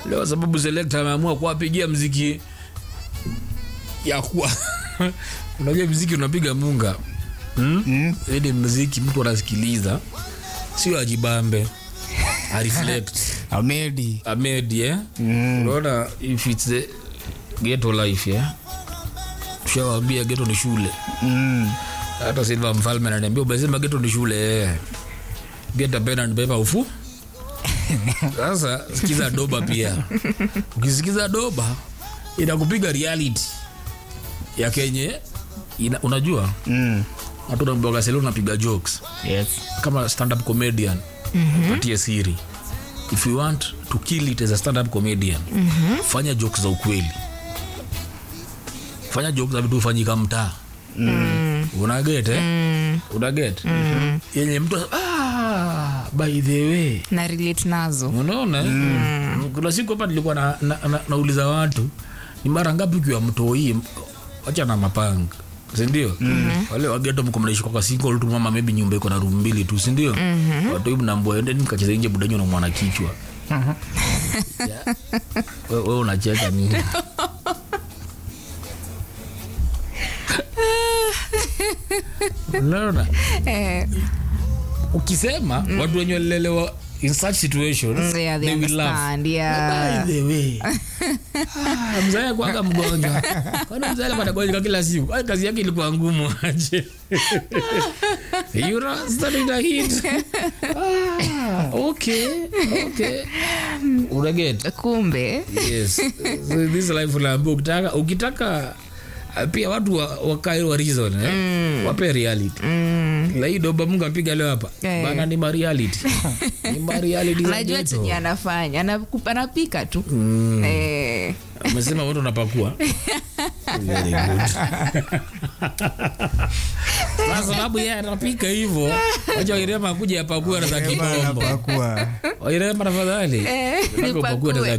leo sababu selekta ameamua kuwapigia mziki ya kuwa unajua mziki unapiga munga hmm? Mm. ili mziki mtu anasikiliza sio ajibambe areflect Amedi. amedi eh? Mm. unaona if it's the ghetto life yeah? tushawambia ghetto ni shule Mm. hata silva mfalme ananiambia umesema geto ni shule eh. geta pen and paper ufu sasa sikiza doba pia ukisikiza doba inakupiga reality ya kenye ina, unajua Mm. watu namboga selo unapiga jokes Yes. kama stand up comedian mm-hmm. patie siri if you want to kill it as a stand up comedian mm-hmm. fanya jokes za ukweli fanya jokes za vitu hufanyika mtaa mm. unaget eh? mm. unaget mm. yenye mtu ah, by the way na relate nazo unaona mm. kuna siku hapa nilikuwa na, na, na, nauliza watu ni mara ngapi ukiwa mtoi wacha na mapanga sindio mm-hmm. wale wageto mko mnaishi kwa single tu mama maybe nyumba iko na room mbili tu sindio mm-hmm. watu hivi mnaambia endeni mkacheza nje budanyo na mwana kichwa Yeah. we, we unacheka nini unaona eh, ukisema watu wenye walilelewa in such situations Mm, yeah, they they will laugh understand, yeah. By the way. Ah, mzae kwanga mgonjwa kwani mzae alikuwa anagonjeka kila siku Kwani kazi yake ilikuwa ngumu aje you know, starting to hit ah, okay okay unaget kumbe yes so this life unaambia ukitaka ukitaka uh, pia watu wa- wakae wa reason eh? wape reality mm, la hii doba mungu apiga leo hapa Eh. bana ni mareality ni mareality za anajua ghetto. chenye anafanya Anaku- anapika tu Mm. eh, amesema watu unapakua Very good. Kwa sababu yeye anapika hivyo wacha wairema kuja apakue na za Bana kikombo pakua. wairema tafadhali Eh, Nataka upakue na za nipakue.